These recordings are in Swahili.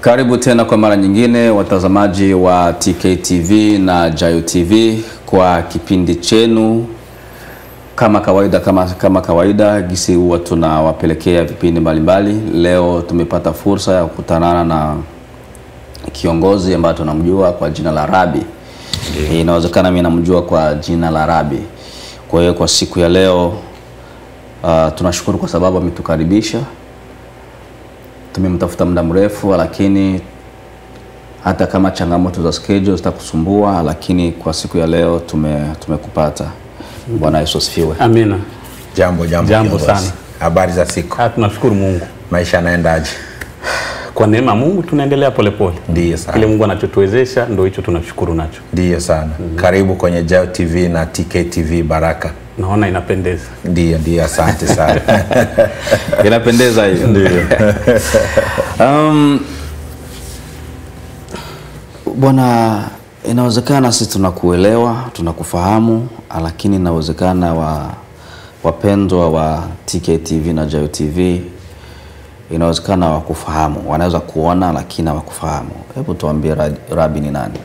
Karibu tena kwa mara nyingine watazamaji wa TKTV na Jayo TV kwa kipindi chenu kama kawaida, kama, kama kawaida gisi huwa tunawapelekea vipindi mbalimbali. Leo tumepata fursa ya kukutanana na kiongozi ambaye tunamjua kwa jina la Rabi. Inawezekana mimi namjua kwa jina la Rabi. Kwa hiyo kwa siku ya leo uh, tunashukuru kwa sababu ametukaribisha tumemtafuta muda mrefu, lakini hata kama changamoto za schedule zitakusumbua, lakini kwa siku ya leo tume tumekupata. Bwana Yesu asifiwe. Amina. Jambo jambo, Jambo kiongozi. sana. Habari za siku, Ah, tunashukuru Mungu maisha yanaendaje? kwa neema ya Mungu, tunaendelea polepole. Ndiyo Kile sana, Mungu anachotuwezesha ndio hicho tunashukuru nacho. ndiyo sana. Karibu kwenye Jayo TV na TKTV Baraka. Naona inapendeza. Ndiyo, ndiyo, asante sana. Inapendeza hiyo. Um, bwana, inawezekana sisi tunakuelewa, tunakufahamu, lakini inawezekana wa wapendwa wa TKTV na Jayo TV inawezekana wakufahamu, wanaweza kuona lakini hawakufahamu. Hebu tuambie Ra- Rabi ni nani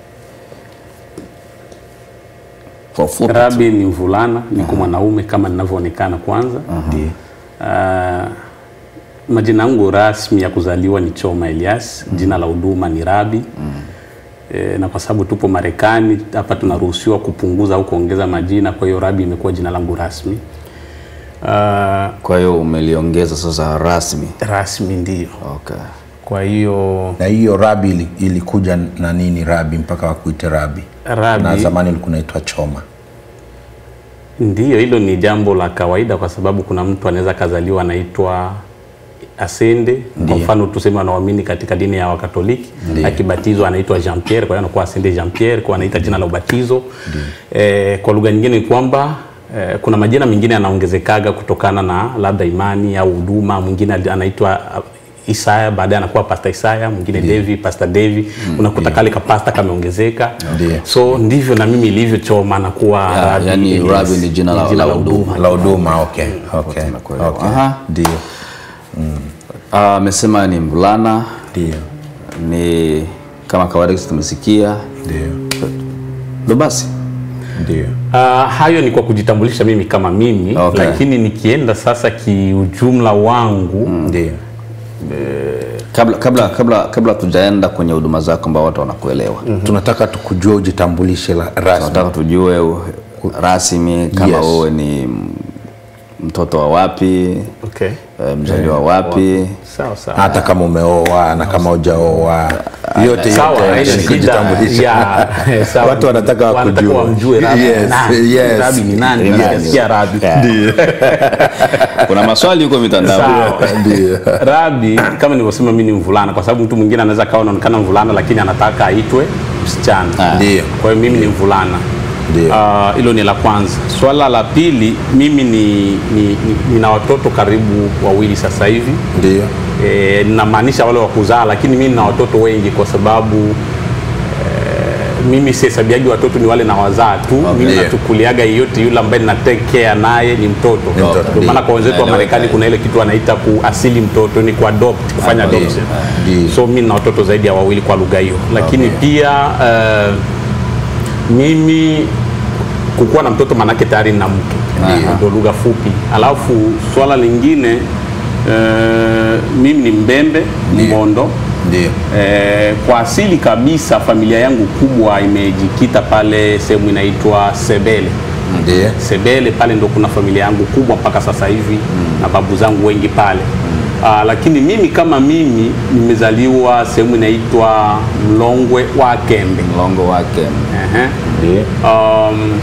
kwa ufupi tu. Rabi ni mvulana, niko mwanaume kama ninavyoonekana kwanza. Ndiyo. Ah, majina yangu rasmi ya kuzaliwa ni Choma Elias, jina la huduma ni Rabi. E, na kwa sababu tupo Marekani hapa tunaruhusiwa kupunguza au kuongeza majina, kwa hiyo Rabi imekuwa jina langu rasmi. Ah, Kwa hiyo umeliongeza sasa rasmi. rasmi ndio. Okay. Kwa hiyo Na hiyo Rabi ili- ilikuja na nini Rabi mpaka wakuite Rabi? Rabi Na zamani ulikuwa unaitwa Choma. Ndiyo, hilo ni jambo la kawaida kwa sababu kuna mtu anaweza kazaliwa anaitwa Asende. Kwa Ndiyo. mfano tuseme wanaoamini katika dini ya Wakatoliki, Ndiyo. akibatizwa anaitwa Jean Pierre, kwa hiyo anakuwa Asende Jean Pierre, kwa anaita jina la ubatizo. Eh, kwa lugha nyingine ni kwamba eh, kuna majina mengine yanaongezekaga kutokana na labda imani au huduma. Mwingine ali- anaitwa uh, Isaya, baadaye anakuwa Pastor Isaya, mwingine Devi, Pastor Devi. Unakuta kale ka pastor kameongezeka. Ndiyo. So ndivyo na mimi ilivyochoma na kuwa Ya, Rabi yani Elias. Rabi ni jina la- la huduma. La huduma, okay. Okay. tumekuelewa. Okay. Aha. Ndiyo. Ah, amesema ni mvulana, Ndiyo. ni kama kawaida sisi tumesikia. Ndiyo. Ndio basi. Ndiyo. Uh, hayo ni kwa kujitambulisha mimi kama mimi Okay. lakini nikienda sasa kiujumla wangu Ndiyo. Kabla kabla kabla kabla tujaenda kwenye huduma zako ambao watu wanakuelewa. Tunataka tukujua ujitambulishe la- rasmi. Tunataka tujue u- rasmi kama Yes. wewe ni m- mtoto wa wapi, okay. eh, mzaliwa wapi. sawa sawa hata kama umeoa na kama hujaoa yote sawa yote haina ni shida. kujitambulisha. Ya, eh, sawa. Watu wanataka wakujue. wamjue Rabi ni Yes, nani. yes. Rabi ni nani Yes. Nasikia Rabi Kuna maswali huko mitandao. Sawa. Ndio. Rabi kama nilivyosema mimi ni mvulana kwa sababu mtu mwingine anaweza kawa anaonekana mvulana lakini anataka aitwe msichana Ndio. kwa hiyo mimi ni mvulana Ndio. Ah, hilo ni la kwanza swala la pili mimi ni, ni, ni, nina watoto karibu wawili sasa hivi Ndio. e, ninamaanisha wale wa kuzaa lakini mimi nina watoto wengi kwa sababu e, mimi sihesabiaji watoto ni wale na wazaa tu mimi Ndio. nachukuliaga yeyote yule ambaye nina take care naye ni mtoto Ni mtoto, ndio maana ndio. kwa wenzetu wa Naeleweka. Marekani kuna ile kitu wanaita kuasili mtoto ni kuadopt kufanya Ndio. adoption Ndio. so mimi nina watoto zaidi ya wawili kwa lugha hiyo lakini Okay. pia uh, mimi kukuwa na mtoto manake tayari nina mke Ndio. ndio lugha fupi alafu swala lingine uh, mimi ni mbembe Ndio. mbondo Ndio. Eh, kwa asili kabisa familia yangu kubwa imejikita pale sehemu inaitwa Sebele. Ndio. Sebele pale ndo kuna familia yangu kubwa mpaka sasa hivi na babu zangu wengi pale. Ah, lakini mimi kama mimi nimezaliwa sehemu inaitwa Mlongwe wa Kembe. Mlongo wake. Ehe. Ndio. Um,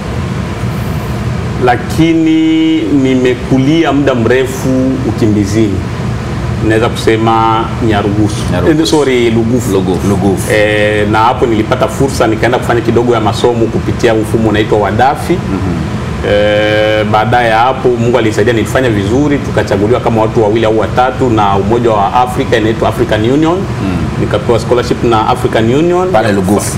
lakini nimekulia muda mrefu ukimbizini, naweza kusema Nyarugusu, Nyarugusu. Eh, sorry Lugufu, Lugufu. Lugufu. E, na hapo nilipata fursa nikaenda kufanya kidogo ya masomo kupitia mfumo unaitwa Wadafi. mm-hmm. E, baadaye ya hapo Mungu alisaidia nilifanya vizuri, tukachaguliwa kama watu wawili au watatu na Umoja wa Afrika inaitwa African Union mm. nikapewa scholarship na African Union Pale Lugufu.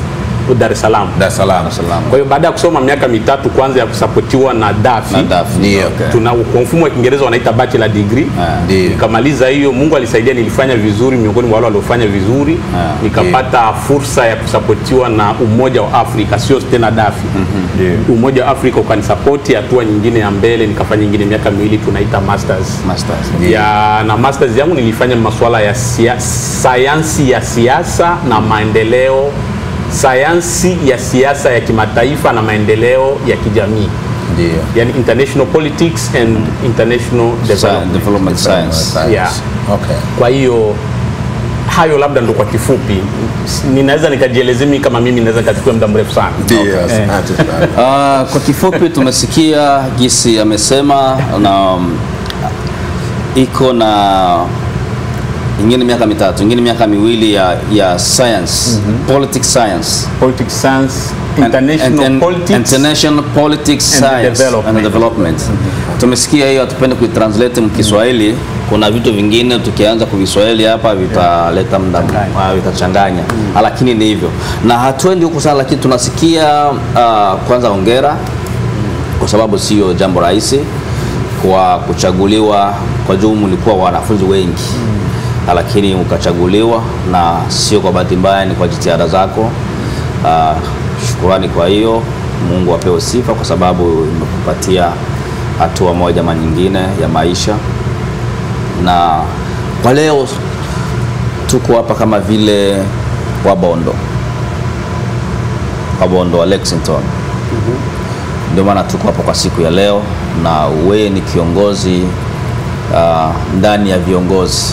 Dar es Salaam. Dar es Salaam. Salaam. Kwa hiyo baada ya kusoma miaka mitatu kwanza ya kusapotiwa na DAFI, Na DAFI, Ndio. okay. tuna kwa mfumo wa Kiingereza wanaita bachelor degree. Ndio. Nikamaliza hiyo, Mungu alisaidia, nilifanya vizuri miongoni mwa wale waliofanya vizuri Ah, nikapata fursa ya kusapotiwa na Umoja wa Afrika, sio tena DAFI. Umoja wa Afrika ukanisapoti hatua nyingine ya mbele, nikafanya nyingine miaka miwili, tunaita masters Masters. ya na masters yangu nilifanya masuala ya sia, sayansi ya siasa na maendeleo, sayansi ya siasa ya kimataifa na maendeleo ya kijamii, Ndio. yani international politics and international Sci- development. Development science. Yeah. Okay. Kwa hiyo hayo labda ndo kwa kifupi, S- ninaweza nikajielezea mimi kama mimi naweza nikachukua muda mrefu sana. Ndio. Asante sana. Ah, kwa kifupi tumesikia gisi amesema na um, iko na ingine miaka mitatu ingine miaka miwili ya, ya science politics science Politics science, And- international and- and- politics. international politics and science development. and development. Tumesikia hiyo, hatupende kuitranslate mkiswahili. Kuna vitu vingine tukianza kuviswahili hapa vitaleta muda ah, vitachanganya, Ah, lakini ni hivyo, na hatuendi huku sana, lakini tunasikia ah, kwanza hongera kwa sababu sio jambo rahisi kwa kuchaguliwa. Kwa juu mlikuwa wanafunzi wengi Ah, lakini ukachaguliwa, na sio kwa bahati mbaya, ni kwa jitihada zako. Ah, shukurani kwa hiyo. Mungu apewe sifa kwa sababu imekupatia hatua moja ama nyingine ya maisha, na kwa leo tuko hapa kama vile Wabondo, Wabondo wa Lexington ndio maana tuko hapa kwa siku ya leo, na wewe ni kiongozi uh, ndani ya viongozi.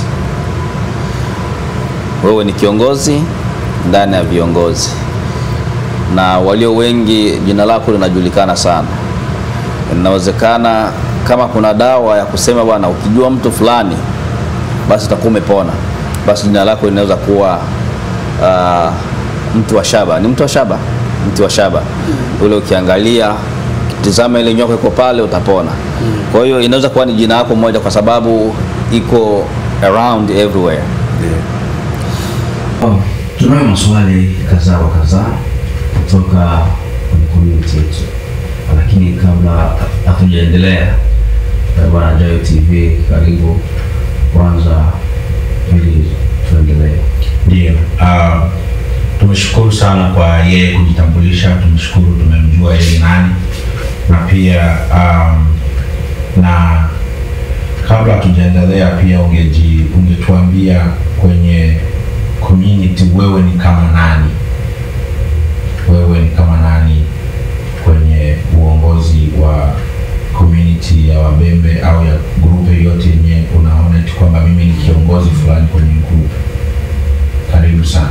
Wewe ni kiongozi ndani ya viongozi, na walio wengi jina lako linajulikana sana. Inawezekana kama kuna dawa ya kusema bwana, ukijua mtu fulani basi utakuwa umepona, basi jina lako linaweza kuwa uh, mtu wa shaba. Ni mtu wa shaba, mtu wa shaba ule, ukiangalia tizama ile nyoka iko pale, utapona. Kwa hiyo inaweza kuwa ni jina lako moja, kwa sababu iko around everywhere. Oh, tunayo maswali kadhaa wa kadhaa kutoka kwenye community yetu, lakini kabla hatujaendelea, eh, bwana Jayo TV, karibu kwanza ili tuendelee. Ndio. Uh, tumeshukuru sana kwa yeye kujitambulisha, tumeshukuru tumemjua yeye ni nani, na pia um, na kabla hatujaendelea pia ungeji ungetuambia kwenye community wewe ni kama nani, wewe ni kama nani kwenye uongozi wa community ya Wabembe au ya grupu yoyote yenye unaona eti kwamba mimi ni kiongozi fulani kwenye grupu. Karibu sana.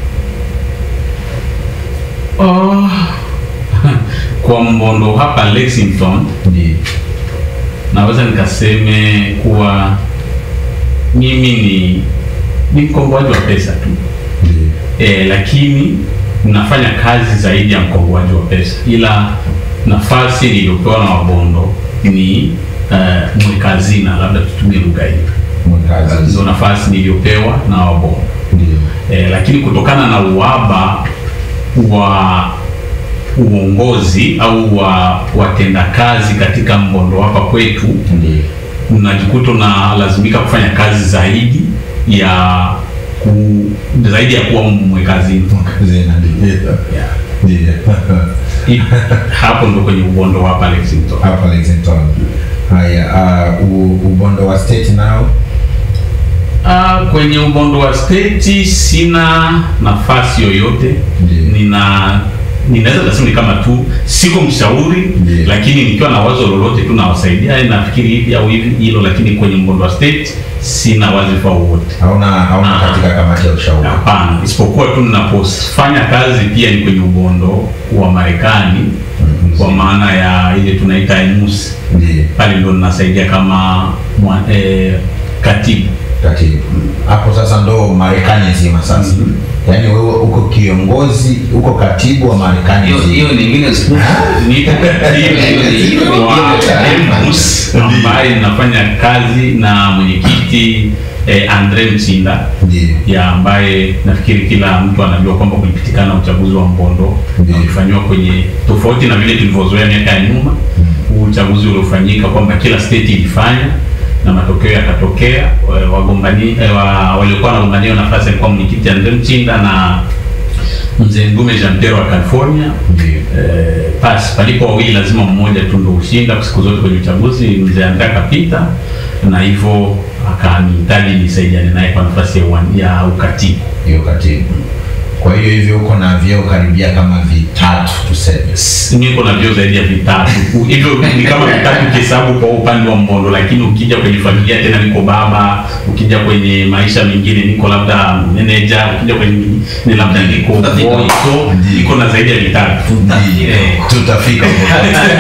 Oh, kwa Mbondo hapa Lexington Ndiyo. naweza nikaseme kuwa mimi ni ni mkomboaji wa pesa tu Ndiyo. e, lakini nafanya kazi zaidi ya mkomboaji wa pesa, ila nafasi niliyopewa na Wabondo ni uh, mweka hazina, labda tutumie lugha hiyo, Mwekazi. ndio nafasi niliyopewa na Wabondo Ndiyo. e, lakini kutokana na uhaba wa uongozi au wa watendakazi katika Mbondo hapa kwetu Ndiyo. unajikuta unalazimika kufanya kazi zaidi ya ku, zaidi ya kuwa mwekazini. Mwekazina, ndiyo. Ndiyo. I- Hapo ndo kwenye ubondo wa hapa Lexington. Hapa Lexington. Haya, uh, u- ubondo wa state nao Ah, kwenye ubondo wa state sina nafasi yoyote. Ndiyo. Nina ninaweza kusema ni kama tu siko mshauri Ndiyo. lakini nikiwa na wazo lolote tu nawasaidia, "Eh, nafikiri hivi au hivi hilo, lakini kwenye mbondo wa state sina wadhifa wowote. hauna hauna Ah. katika kamati ya ushauri. Hapana, isipokuwa tu ninapofanya kazi pia ni kwenye ubondo wa Marekani Mhm. kwa maana ya ile tunaita emus Ndiyo. pale ndo ninasaidia kama mwa, eh, katibu Katibu. Hapo sasa ndo Marekani nzima sasa. Yaani wewe uko kiongozi, uko katibu wa Marekani Hiyo nzima. hiyo nyingine siku niko katibu wa emus ambaye ninafanya kazi na mwenyekiti eh, Andre Mchinda Ndiyo. ya ambaye nafikiri kila mtu anajua kwamba kulipitikana uchaguzi wa Mbondo Ndiyo. ulifanywa kwenye tofauti na vile tulivyozoea miaka ya nyuma. Huu uchaguzi uliofanyika kwamba kila state ilifanya na matokeo yakatokea. wa- Wagombani eh, wa, waliokuwa wanagombania nafasi alikuwa mwenyekiti Andre Mchinda na mzee Ndume Jean Pierre wa California. Ndiyo. Eh, pas palipo wawili lazima mmoja tu ndo ushinda siku zote kwenye uchaguzi. Mzee Andre akapita na hivyo akanihitaji nisaidiane naye kwa nafasi ya, uwan- ya ukatibu. hiyo katibu. Kwa hiyo hivyo uko na vyeo karibia kama vitatu tuseme. niko na vyeo zaidi ya vitatu hivyo ni kama vitatu kihesabu kwa upande wa Mbondo, lakini ukija kwenye familia tena niko baba, ukija kwenye maisha mengine niko labda manager, ukija kwenye ni labda niko Tutafika boy, huko. so Ndiyo. niko na zaidi ya vitatu. Ndiyo. Tutafika huko.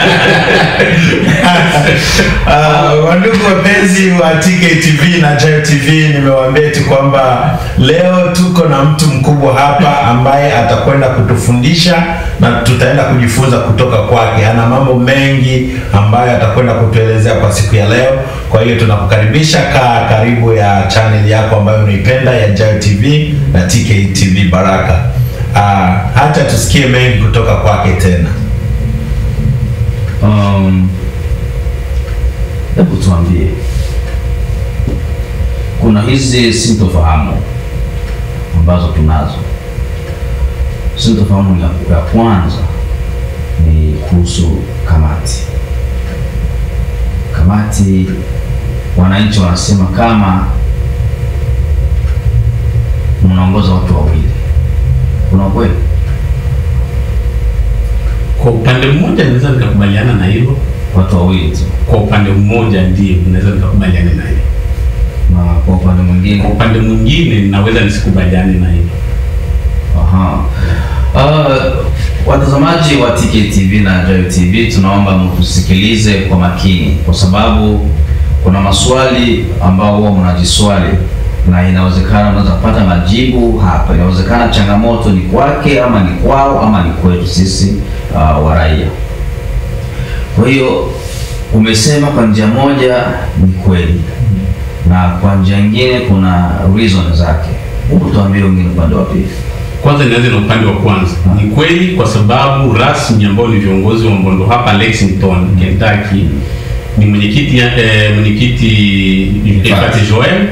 Uh, wandugu wapenzi wa TKTV na Jayo TV, nimewaambia tu kwamba leo tuko na mtu mkubwa hapa ambaye atakwenda kutufundisha na tutaenda kujifunza kutoka kwake. Ana mambo mengi ambayo atakwenda kutuelezea kwa siku ya leo. Kwa hiyo tunakukaribisha, kaa karibu ya channel yako ambayo unaipenda ya Jayo TV na TKTV Baraka. Uh, hata tusikie mengi kutoka kwake tena. Um, hebu tuambie, kuna hizi sintofahamu ambazo tunazo. Sintofahamu ya, ya kwanza ni kuhusu kamati. Kamati, wananchi wanasema kama mnaongoza watu wawili, kuna kweli? Kwa upande mmoja naweza nikakubaliana na hilo, Watu wawili tu, kwa upande mmoja ndio naweza nikakubaliana na hilo, na kwa upande mwingine kwa upande mwingine naweza nisikubaliane na hilo. Aha. Uh, watazamaji wa TKTV na Jayo TV tunaomba mtusikilize kwa makini, kwa sababu kuna maswali ambao huwa mnajiswali na inawezekana mnaweza kupata majibu hapa. Inawezekana changamoto ni kwake ama ni kwao ama ni kwetu sisi uh, wa raia. Kwa hiyo umesema kwa njia moja ni kweli na kwa njia nyingine kuna reason zake. Hebu tuambie wengine upande wa pili. Kwanza nianze na upande wa kwanza. Ni kweli kwa sababu rasmi ambao ni viongozi wa Mbondo hapa Lexington, Kentucky ni mwenyekiti eh, mwenyekiti Ifati Joel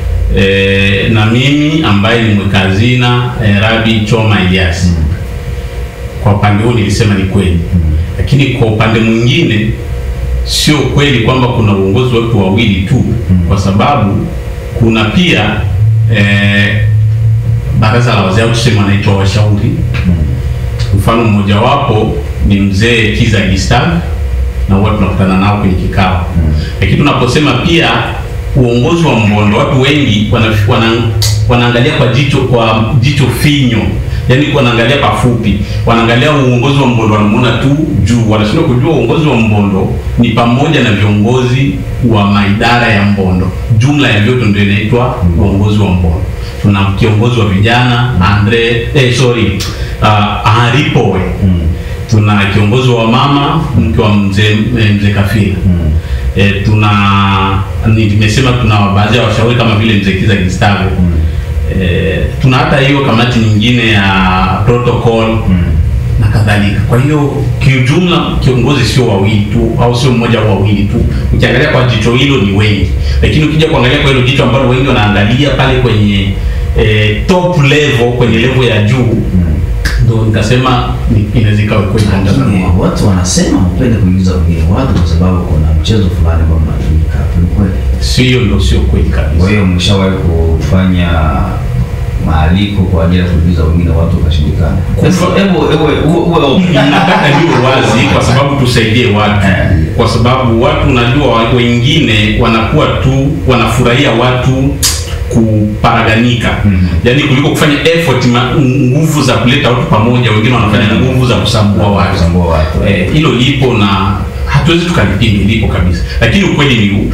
eh, na mimi ambaye ni mweka hazina eh, Rabi Choma Elias. Kwa upande huo nilisema ni kweli, lakini kwa upande mwingine sio kweli kwamba kuna uongozi wa watu wawili tu, kwa sababu kuna pia eh, baraza la wazee au tuseme wanaitwa washauri. Mfano mmojawapo ni mzee Kiza Gustave na huwa tunakutana nao kwenye kikao, lakini tunaposema pia uongozi wa Mbondo, watu wengi wana, wana, wanaangalia kwa jicho kwa jicho finyo, yaani wanaangalia pafupi, wanaangalia uongozi wa Mbondo wanamuona tu juu, wanashindwa kujua uongozi wa Mbondo ni pamoja na viongozi wa maidara ya Mbondo. Jumla ya vyote ndio inaitwa uongozi wa Mbondo. Tuna kiongozi wa vijana Andre, eh, sorry uh, Henri Powe tuna kiongozi wa mama mke wa mzee eh, mzee Kafira e, tuna ni- nimesema tuna baadhi ya washauri kama vile mzee Kiza Gustave e, tuna hata hiyo kamati nyingine ya protocol na kadhalika. Kwa hiyo kiujumla, kiongozi sio wawili tu au sio mmoja au wawili tu. Ukiangalia kwa jicho hilo ni wengi, lakini ukija kuangalia kwa hilo jicho ambalo wengi wanaangalia pale kwenye e, top level, kwenye level ya juu ndo nikasema ni- inaweza ikawa kweli kwa mtazamo Lakini wangu. watu wanasema upende kuingiza wengine watu kwa sababu kuna mchezo fulani ambao mnatumika hapo, ni kweli? Sio, ndo sio kweli Kwa kabisa. hiyo mshawahi kufanya maaliko kwa ajili ya kuingiza wengine watu wakashindikana? Hebu hebu hebu uwe open. nataka niwe wazi kwa sababu tusaidie watu, kwa sababu watu unajua, wa- wengine wanakuwa tu wanafurahia watu kuparaganika yaani kuliko kufanya effort ma, nguvu za kuleta watu pamoja, wengine wanafanya nguvu za kusambua watu. Kusambua watu. Eh, hilo lipo na hatuwezi tukalipinga, lipo kabisa, lakini ukweli ni huu,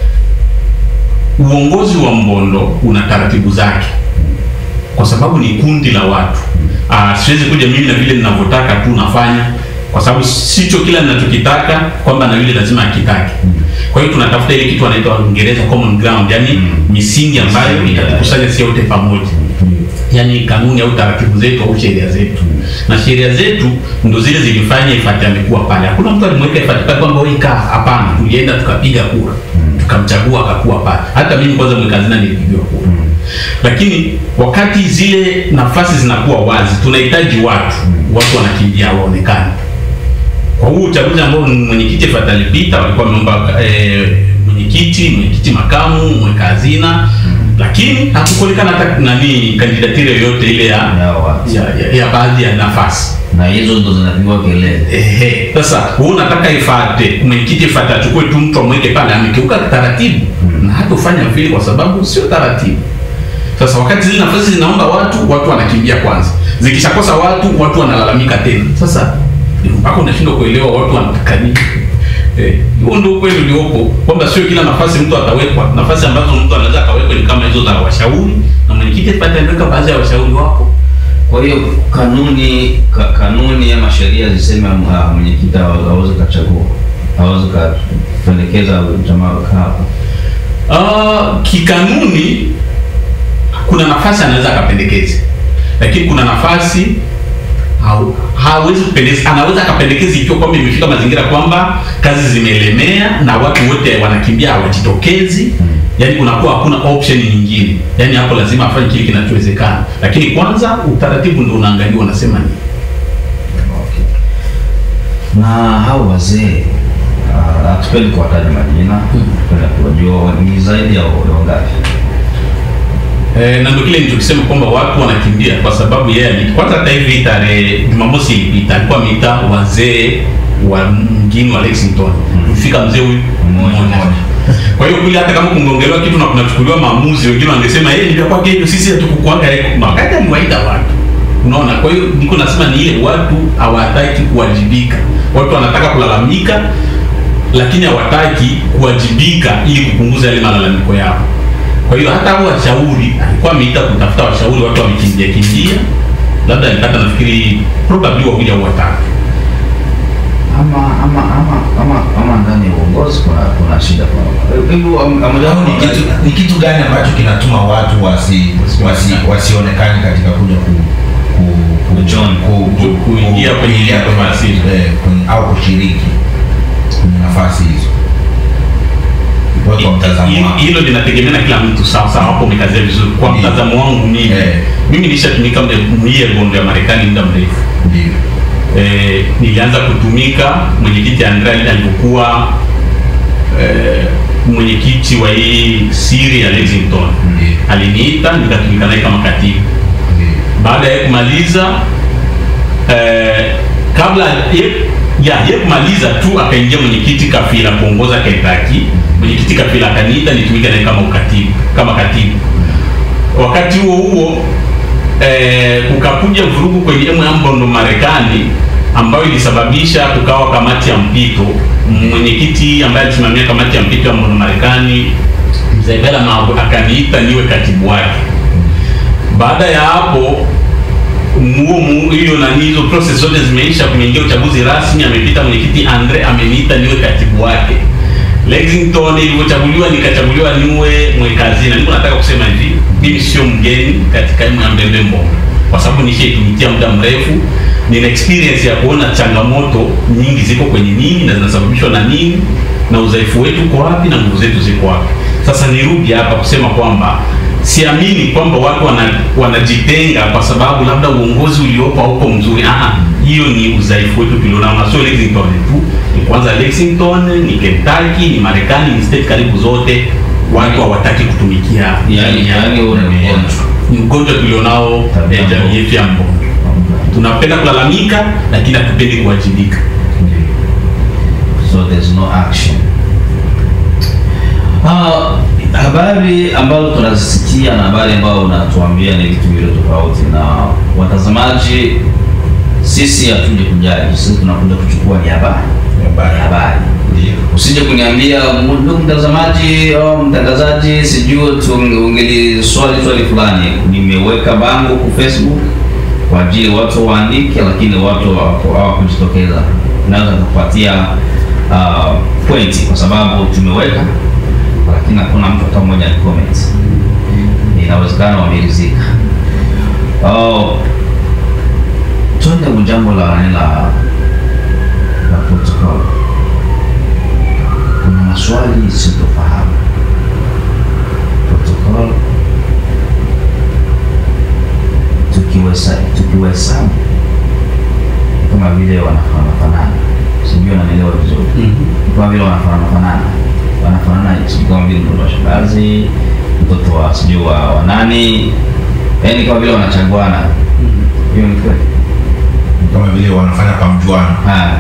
uongozi wa Mbondo una taratibu zake kwa sababu ni kundi la watu. Ah, siwezi kuja mimi na vile ninavyotaka tu nafanya. kwa sababu sicho kila ninachokitaka kwamba na yule lazima akitake. Kwa hiyo tunatafuta ile kitu wanaita Uingereza common ground, yani misingi ambayo Misingi, itatukusanya sisi wote pamoja yani kanuni au taratibu zetu au sheria zetu na sheria zetu ndo zile zilifanya Ifati amekuwa pale. Hakuna mtu alimweka Ifati pale kwamba wewe kaa, hapana. Tulienda tukapiga kura tukamchagua akakuwa pale. Hata mimi kwanza mweka hazina nilipigiwa kura lakini wakati zile nafasi zinakuwa wazi, tunahitaji watu watu wanakimbia waonekane. Kwa huu uchaguzi ambao mwenyekiti Ifati alipita, walikuwa wameomba eh, mwenyekiti, mwenyekiti makamu, mweka hazina lakini hakukuonekana hata nani kandidatire yoyote ile ya, Ya watu. ya, ya, ya baadhi ya nafasi. na hizo ndo zinapigwa kelele. Ehe, sasa wewe unataka ifate mwenyekiti ifate achukue tu mtu amweke pale, amekiuka taratibu na hatofanya vile kwa sababu sio taratibu. Sasa wakati zile nafasi zinaomba watu, watu wanakimbia kwanza, zikishakosa watu, watu wanalalamika tena. Sasa mpaka unashindwa kuelewa watu wanataka nini. Eh, huo ndio ukweli uliopo kwamba sio kila nafasi mtu atawekwa. Nafasi ambazo mtu anaweza akawekwa ni kama hizo za washauri, na mwenyekiti ifate ameweka baadhi ya washauri wapo Kwa hiyo kanuni ka, kanuni ama sheria ziseme uh, mwenyekiti hawa- hawezi kachagua hawezi kapendekeza jamaa kaa hapa. Uh, kikanuni kuna nafasi anaweza akapendekeza, lakini kuna nafasi hau- hawezi kupendekeza. Anaweza akapendekeza ikiwa kwamba imefika mazingira kwamba kazi zimelemea na watu wote wanakimbia hawajitokezi, yani kunakuwa hakuna option nyingine, yani hapo lazima afanye kile kinachowezekana, lakini kwanza utaratibu ndio unaangaliwa, unasema nini. Na hao wazee uh, hatupendi kuwataja majina, tupenda kuwajua ni zaidi ya ya wangapi? Eh, na ndio kile nilichokisema kwamba watu wanakimbia kwa sababu yeye ali- kwanza hata hivi tarehe Jumamosi ilipita alikuwa ameita wazee wa mjini wa Lexington kufika mzee huyu Mmoja. mmoja. Kwa hiyo kule hata kama kungeongelewa kitu na kunachukuliwa maamuzi, wengine wangesema yeye ndio kwake hivyo, sisi hatukukuaga yeye. Na wakati aliwaita watu, unaona. Kwa hiyo niko nasema ni ile watu hawataki kuwajibika, watu wanataka kulalamika, lakini hawataki kuwajibika ili kupunguza yale malalamiko yao. Kwa hiyo hata hao washauri alikuwa ameita kutafuta washauri, watu wamekimbia kimbia, labda alipata nafikiri probably wawili au watatu. Ama ama ama ama ama ndani ya uongozi kuna kuna shida kwa hivyo am- amoja Au ni kitu, ni kitu gani ambacho kinatuma watu wasi, wasi, wasionekane katika kuja ku, ku, ku, Kujoin. ku, ku, ku, Kuingia kwenye kuingia kwenye nafasi hizo. eh, kwenye- au kushiriki kwenye nafasi hizo. Wewe kwa mtazamo Hilo- wako. hilo linategemea na kila mtu sawa sawa, hapo umekazia vizuri. Kwa Ndiyo. mtazamo wangu mimi Eh. mimi nishatumika muda mie gondo ya Marekani muda mrefu Ndio. eh, nilianza kutumika mwenyekiti Andrea alipokuwa eh, mwenyekiti wa hii siri ya Lexington Ndiyo. aliniita nikatumika naye kama katibu. Ndio. Baada ya kumaliza eh, kabla ye, ya ye kumaliza tu akaingia mwenyekiti Kafila kuongoza Kentucky. Mwenyekiti Kafila akaniita nitumike naye kama ukatibu, kama katibu. Wakati huo huo eh, kukakuja vurugu kwenye Mbondo Marekani ambayo ilisababisha kukawa kamati ya mpito. Mwenyekiti ambaye alisimamia kamati ya mpito ya Mbondo Marekani Mzee Bela Mabu akaniita niwe katibu wake. Baada ya hapo muo mu- hiyo nani hizo process zote zimeisha, kumeingia uchaguzi rasmi, amepita mwenyekiti Andre ameniita niwe katibu wake. Lexington ilivyochaguliwa nikachaguliwa niwe mweka hazina. Niko nataka kusema hivi, mimi sio mgeni katika elimu ya Mbembe Mbongo, kwa sababu nishaitumikia muda mrefu. Nina experience ya kuona changamoto nyingi ziko kwenye nini na zinasababishwa na nini na udhaifu wetu uko wapi na nguvu zetu ziko wapi. Sasa nirudi hapa kusema kwamba siamini kwamba watu wana, wanajitenga kwa sababu labda uongozi uliopo hauko mzuri. Ah, hiyo ni udhaifu wetu tulionao, na sio Lexington tu, ni kwanza Lexington, ni Kentucky, ni Marekani, ni state karibu zote, watu hawataki kutumikia yani jamii yao. yani huo ni ugonjwa. Ni ugonjwa tulionao Tabia eh, jamii mbovu. yetu ya Mbondo. Tunapenda kulalamika, lakini hatupendi kuwajibika. so there's no action. Ah, habari ambazo tunazisikia na habari ambayo unatuambia ni vitu vile tofauti, na watazamaji, sisi hatuja kujaji, sisi tunakuja kuchukua ni habari Habari. habari. Usije kuniambia ndugu mtazamaji au mtangazaji, sijui tu ungeli swali swali fulani. Nimeweka bango ku Facebook kwa ajili watu waandike, lakini watu hawaku- hawakujitokeza. Naweza kupatia uh, pointi kwa sababu tumeweka, lakini hakuna mtu hata mmoja comment. Inawezekana wamerizika. Oh, twende kujambo la la la protocol. Kuna maswali sitofahamu protocol tukiwesa tukiwahesabu kama vile wanafanana fanana, sijui wananielewa vizuri kama vile wanafanana fanana wanafanana, sijui kama vile mtoto wa shangazi, mtoto wa sijui wa, wa nani, yaani kama vile wanachaguana. Hiyo ni kweli? kama vile wanafanya pamjuano Haya.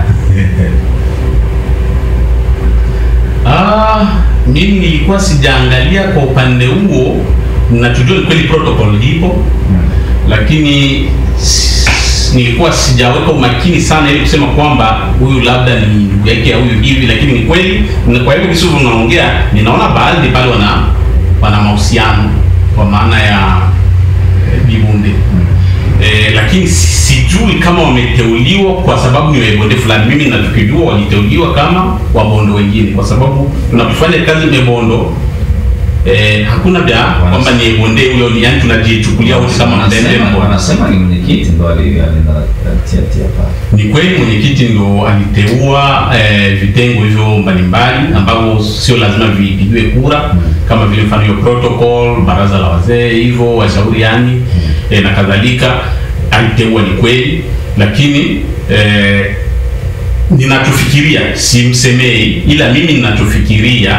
Ah, mimi nilikuwa sijaangalia kwa upande huo, nachojua ni kweli protocol ipo, lakini s- nilikuwa sijaweka umakini sana ili kusema kwamba huyu labda ni ndugu yake au huyu hivi, lakini ni kweli. na Kwa hivyo visi unaongea, ninaona baadhi pale wana wana mahusiano kwa maana ya eh, Bibunde eh, lakini si- sijui kama wameteuliwa kwa sababu ni wabonde fulani. Mimi natukijua waliteuliwa kama wabondo wengine, kwa sababu tunapofanya kazi mebondo eh, hakuna vya kwamba ni bonde huyo, ni yani tunajichukulia wote kama mdende Wanasema- mbondo. wanasema ni mwenyekiti ndo ali- alitia tia pale. Ni kweli mwenyekiti ndo aliteua eh, vitengo hivyo mbalimbali ambavyo sio lazima vipigiwe kura kama vile mfano hiyo protocol, baraza la wazee hivyo washauri yani eh, na kadhalika. Aliteua ni kweli, lakini eh, ninachofikiria simsemei, ila mimi ninachofikiria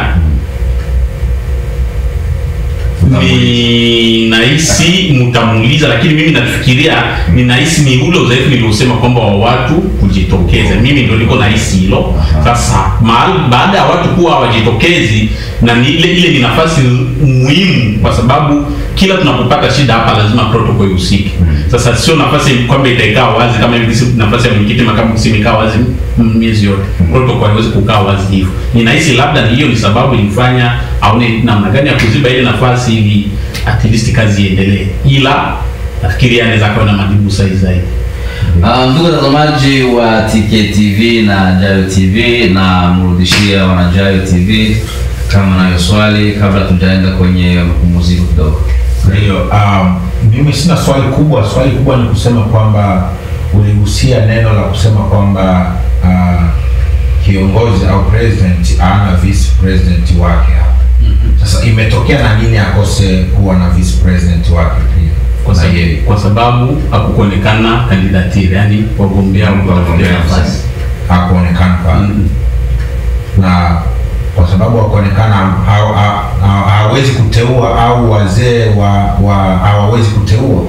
ni nahisi mtamuuliza, lakini mimi nafikiria ni nahisi ni ule udhaifu niliosema kwamba wa watu kujitokeza. Mimi ndio niko nahisi hilo. Sasa mahali baada ya watu kuwa hawajitokezi, na ni ile ile ni nafasi muhimu, kwa sababu kila tunapopata shida hapa lazima protocol ihusike. Sasa sio nafasi kwamba itaikaa wazi kama hivi, si nafasi ya mwenyekiti makamu kusini ikaa wazi m- miezi yote. Protocol haiwezi kukaa wazi hivyo. Ninahisi labda ni hiyo ni sababu ilifanya aone namna gani ya kuziba ile nafasi ili at least kazi iendelee, ila nafikiri anaweza kawa na majibu sahihi zaidi. Ah, ndugu watazamaji wa TKTV na Jayo TV na mrudishia wana Jayo TV kama nayo swali kabla tujaenda kwenye mapumziko kidogo. Kwa hiyo um, mimi sina swali kubwa. Swali kubwa ni kusema kwamba uligusia neno la kusema kwamba uh, kiongozi au president ana vice president wake hapa. Sasa imetokea na nini akose kuwa na vice president wake pia Kwa na sababu, yeye kwa sababu hakukuonekana kandidatire, yani wagombea Wagombea wagombea nafasi. nafasi. hakuonekana pale Mm. na kwa sababu hakuonekana ha- ha- ha- hawezi kuteua au wazee wa wa hawawezi kuteua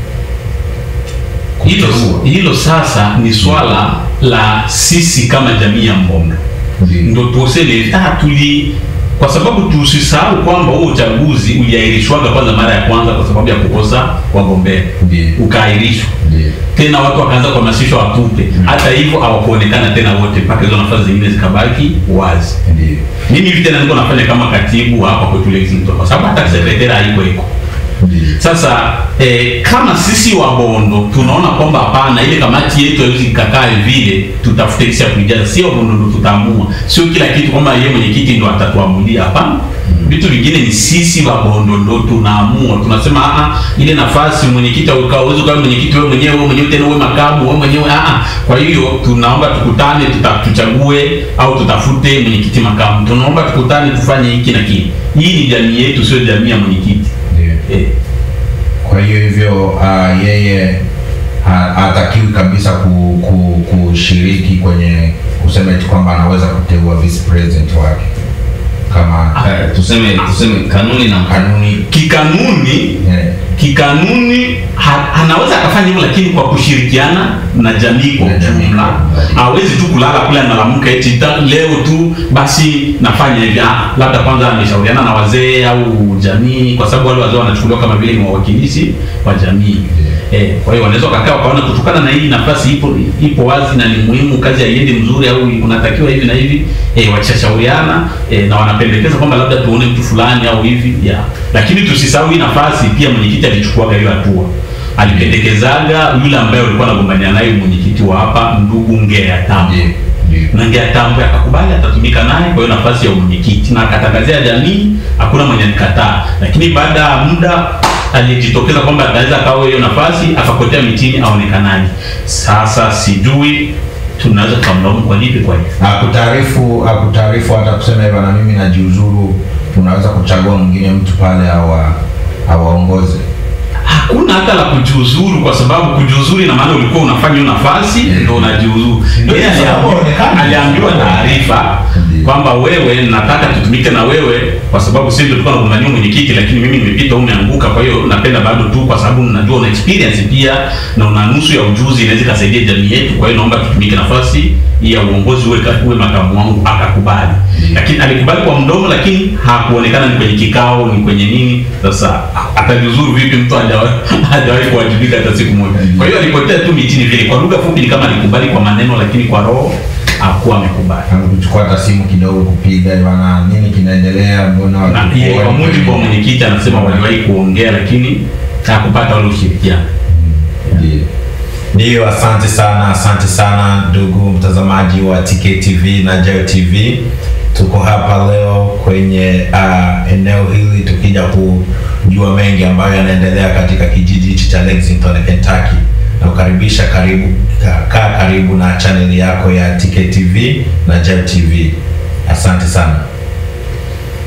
Hilo, kuteua hilo sasa ni swala la sisi kama jamii ya Mbombe Ndiyo. ndo tuosele ah, tuli kwa sababu tusisahau kwamba huo uchaguzi uliahirishwaga kwanza mara ya kwanza kwa sababu ya kukosa wagombea Ndiyo. ukaahirishwa Ndiyo. tena watu wakaanza kuhamasishwa watupe hata hivyo hawakuonekana tena wote mpaka hizo nafasi zingine zikabaki wazi Ndiyo. mimi hivi tena niko nafanya kama katibu hapa kwetu Lexington kwa sababu hata sekretari haiko iko Ndiyo. sasa eh, kama sisi wabondo tunaona kwamba hapana, ile kamati yetu haiwezi ikakaa vile, tutafute kisi ya kuijaza. Sio wabondo ndo tutaamua, sio kila kitu kwamba yeye mwenyekiti ndo atatuamulia. Hapana, vitu vingine ni sisi wabondo ndo tunaamua. Tunasema ah, ah, ile nafasi mwenyekiti au uwezo kama mwenyekiti wewe mwenyewe, wewe mwenyewe tena wewe makamu wewe mwenyewe ah, ah. Kwa hiyo tunaomba tukutane, tuta, tuchague au tutafute mwenyekiti makamu. Tunaomba tukutane, tufanye hiki na kile. Hii ni jamii yetu, sio jamii ya mwenyekiti Ndiyo. eh. Kwa hiyo hivyo uh, yeye ha- hatakiwi kabisa ku, ku, kushiriki kwenye kusema eti kwamba anaweza kuteua vice president wake kama Eh, tuseme tuseme kanuni na kanuni kikanuni eh, kikanuni ha, anaweza akafanya hivyo lakini kwa kushirikiana na jamii kwa Na jamii. ujumla hawezi tu kulala kule analamuka eti ta- leo tu basi nafanya hivi ah, labda kwanza ameshauriana na wazee au jamii kwa sababu wale wazee wanachukuliwa kama vile ni wawakilishi wa jamii eh, kwa hiyo wanaweza wakakaa wakaona kutokana na hii nafasi ipo ipo wazi na ni muhimu kazi haiendi mzuri au unatakiwa hivi na hivi eh, wakishashauriana eh, na wanapendekeza kwamba labda tuone mtu fulani au hivi ya lakini tusisahau hii nafasi pia mwenyekiti alichukuaga hiyo hatua alipendekezaga yule ambaye ulikuwa anagombania naye mwenyekiti wa hapa ndugu Ngea Tambo Ndiyo, ndiyo. na Ngea Tambo akakubali atatumika naye kwa hiyo nafasi ya mwenyekiti na akatangazia jamii, hakuna mwenye nikataa. Lakini baada ya muda alijitokeza kwamba ataweza kawa hiyo nafasi, akapotea mitini aonekanaje. Sasa sijui tunaweza tukamlaumu kwa lipi kwa hiyo akutaarifu akutaarifu hata kusema hivyo na mimi najiuzuru unaweza kuchagua mwingine mtu pale awa awaongoze hakuna hata la kujiuzuru kwa sababu kujiuzuru ina maana ulikuwa unafanya hiyo nafasi ndio unajiuzuru. Ndio, Yeye kwa sababu aliambiwa- haonekani. aliambiwa taarifa Ndio. kwamba wewe nataka tutumike na wewe kwa sababu sisi ndio tulikuwa tunagombania mwenyekiti, lakini mimi nimepita, wewe umeanguka. Kwa hiyo napenda bado tu, kwa sababu najua una experience pia na una nusu ya ujuzi, inaweza ikasaidia jamii yetu. Kwa hiyo naomba tutumike nafasi hii ya uongozi, uwe, ka- uwe makamu wangu. Akakubali, lakini alikubali kwa mdomo, lakini hakuonekana ni kwenye kikao, ni kwenye nini. Sasa atajiuzuru vipi mtu hajawahi hajawahi kuwajibika hata siku moja? Kwa hiyo alipotea tu mitini vile. Kwa lugha fupi, ni kama alikubali kwa maneno, lakini kwa roho hakuwa amekubali. kuchukua hata simu kidogo kupiga bana nini kinaendelea mbona na watu- pia kwa mujibu wa mwenyekiti anasema waliwahi kuongea lakini hakupata ule ushirikiano. Ndiyo. Ndiyo, asante sana, asante sana ndugu mtazamaji wa TKTV na Jayo TV. Tuko hapa leo kwenye uh, eneo hili tukija kujua mengi ambayo yanaendelea katika kijiji hichi cha Lexington, Kentucky. Na kukaribisha karibu, ka- kaa karibu na chaneli yako ya TKTV na Jayo TV. Asante sana.